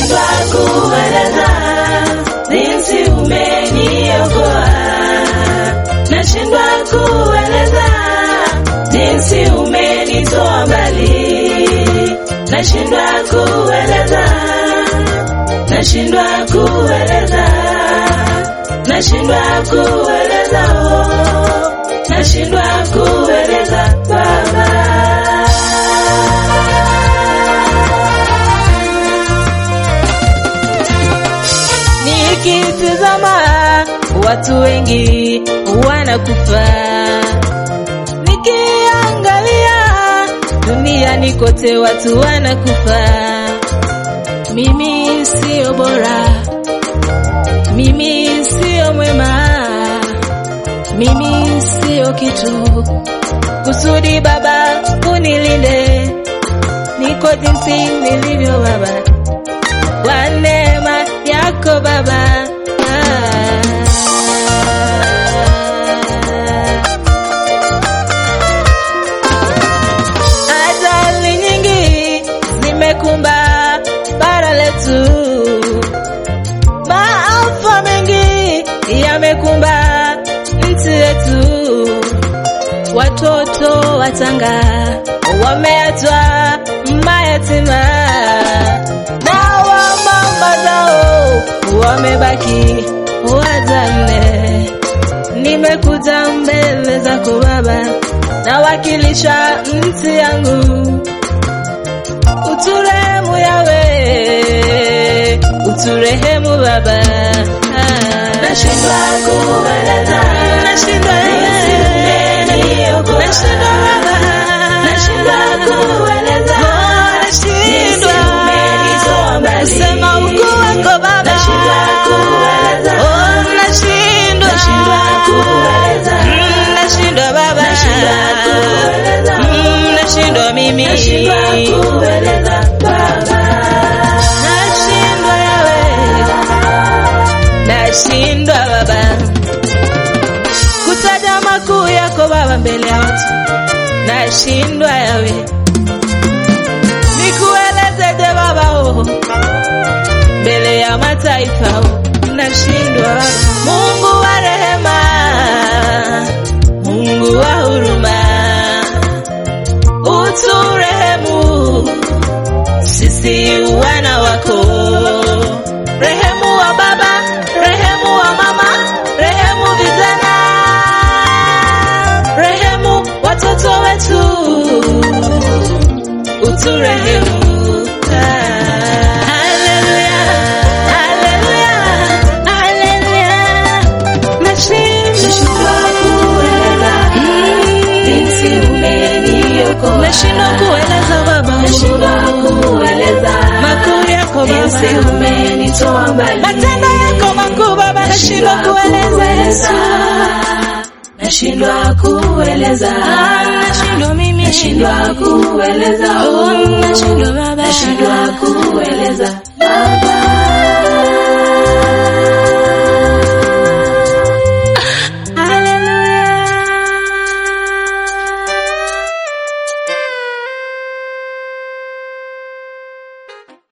nashindwa kueleza jinsi umeniokoa, nashindwa kueleza jinsi umenitoa mbali, nashindwa kueleza, nashindwa kueleza, nashindwa kueleza, oh, nashindwa kueleza Baba. Nikitazama watu wengi wanakufa, nikiangalia duniani kote watu wanakufa. Mimi sio bora, mimi sio mwema, mimi sio kitu. Kusudi Baba unilinde, niko jinsi nilivyo Baba kwa neema yako Baba. Ajali nyingi zimekumba bara letu, maafa mengi yamekumba nchi yetu, watoto wachanga wameachwa mayatima na wamama zao wamebaki wajane. Nimekuja mbele zako Baba, nawakilisha nchi yangu, uturehemu Yawe, uturehemu Baba. Nashindwa kueleza, nashindwa nashindwa Baba, nashindwa kueleza, nashindwa kusema ukuu wako Baba, nashindwa kueleza, oh nashindwa, nashindwa kueleza, nashindwa Baba, nashindwa kueleza, nashindwa mimi, nashindwa kueleza Baba, nashindwa Yawe, nashindwa Baba kutaja makuu yako Baba mbele ya watu, nashindwa Yawe, nikuelezeje Baba oh, mbele ya mataifa oh, nashindwa Mungu wa rehema, Mungu wa huruma, uturehemu sisi wana wako, rehemu wa baba, rehemu wa mama, rehemu vijana, rehemu watoto wetu, uturehemu. Haleluya, haleluya, haleluya. Nashindwa kueleza jinsi umeniokoa. Nashindwa kueleza Baba, nashindwa kueleza makuu yako Baba, umenitoa mbali, matendo yako makuu Baba, nashindwa kueleza, nashindwa kueleza, nashindwa mimi, nashindwa kueleza, oh, nashindwa Baba, nashindwa kueleza Baba.